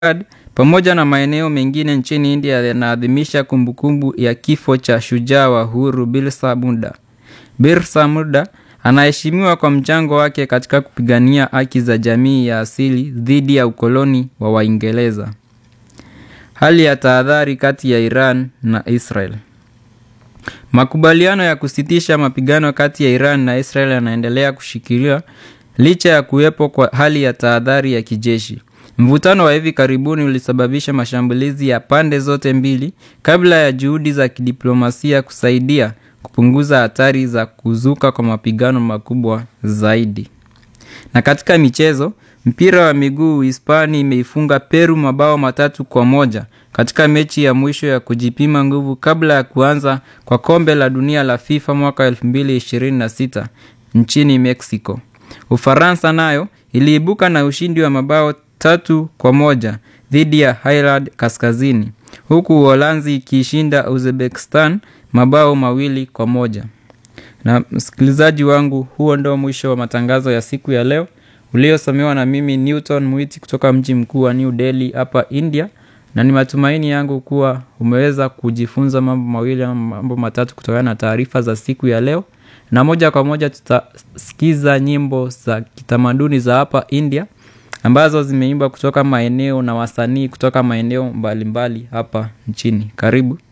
Chad pamoja na maeneo mengine nchini India yanaadhimisha kumbukumbu ya kifo cha shujaa wa uhuru Birsa Muda. Birsa Muda anaheshimiwa kwa mchango wake katika kupigania haki za jamii ya asili dhidi ya ukoloni wa Waingereza. Hali ya tahadhari kati ya Iran na Israel. Makubaliano ya kusitisha mapigano kati ya Iran na Israel yanaendelea kushikiliwa licha ya kuwepo kwa hali ya tahadhari ya kijeshi. Mvutano wa hivi karibuni ulisababisha mashambulizi ya pande zote mbili kabla ya juhudi za kidiplomasia kusaidia kupunguza hatari za kuzuka kwa mapigano makubwa zaidi. Na katika michezo, mpira wa miguu Hispania imeifunga Peru mabao matatu kwa moja katika mechi ya mwisho ya kujipima nguvu kabla ya kuanza kwa kombe la dunia la FIFA mwaka 2026 nchini Mexico. Ufaransa nayo iliibuka na ushindi wa mabao tatu kwa moja dhidi ya Ireland Kaskazini, huku Uholanzi ikiishinda Uzbekistan mabao mawili kwa moja. Na msikilizaji wangu, huo ndio mwisho wa matangazo ya siku ya leo uliosomewa na mimi Newton Mwiti kutoka mji mkuu wa New Delhi hapa India, na ni matumaini yangu kuwa umeweza kujifunza mambo mawili ama mambo matatu kutokana na taarifa za siku ya leo, na moja kwa moja tutasikiza nyimbo za kitamaduni za hapa India ambazo zimeimbwa kutoka maeneo na wasanii kutoka maeneo mbalimbali hapa nchini. Karibu.